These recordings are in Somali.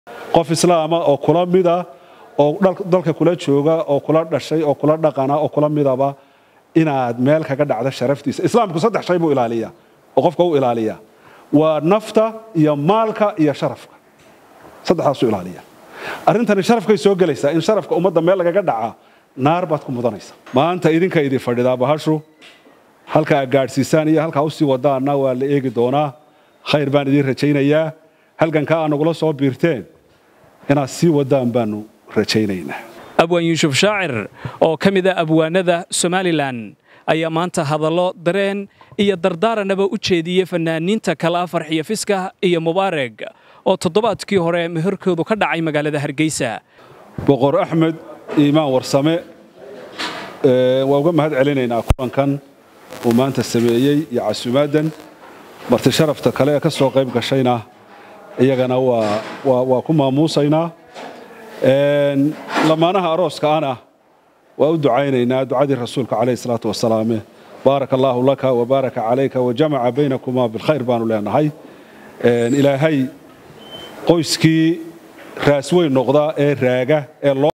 qof islaama oo kula mida oo dalka kula jooga oo kula dhashay oo kula dhaqana oo kula midaba inaad meel kaga dhacdo sharaftiisa islaamku saddex shay buu ilaaliya oo qofka u ilaaliya waa nafta iyo maalka iyo sharafka saddexdaasuu ilaaliya arrintani sharafkay soo gelaysaa in sharafka ummadda meel lagaga dhaca naar baad ku mudanaysa maanta idinka idin fadhidaa bahashu halka aad gaadhsiisaan iyo halkaa usii wadaanna waa la eegi doonaa khayr baan idiin rajaynayaa halgankaa aa nagula soo biirteen inaad sii wadaan baanu rajaynaynaa abwaan yuusuf shaacir oo ka mid a abwaanada somalilan ayaa maanta hadallo dareen iyo dardaaranaba u jeediyey fanaaniinta kale afar xiyo fiska iyo mubaareg oo toddobaadkii hore meherkoodu ka dhacay magaalada hargeysa boqor axmed iimaan warsame waa uga mahad celinaynaa kulankan uu maanta sameeyey iyo casuumaadan marti sharafta kale ee ka soo qayb gashayna iyagana waa ku maamuusaynaa lamaanaha arooska ana waa u ducaynaynaa ducadii rasuulka calayhi salaatu wasalaame baaraka allaahu laka wabaaraka calayka wajamaca baynakumaa bilkhayr baanu leenahay ilaahay qoyskii raas weyn noqda ee raaga ee loo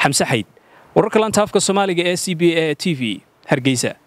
xamse xayd wararka laanta afka soomaaliga ee c b a t v hargeysa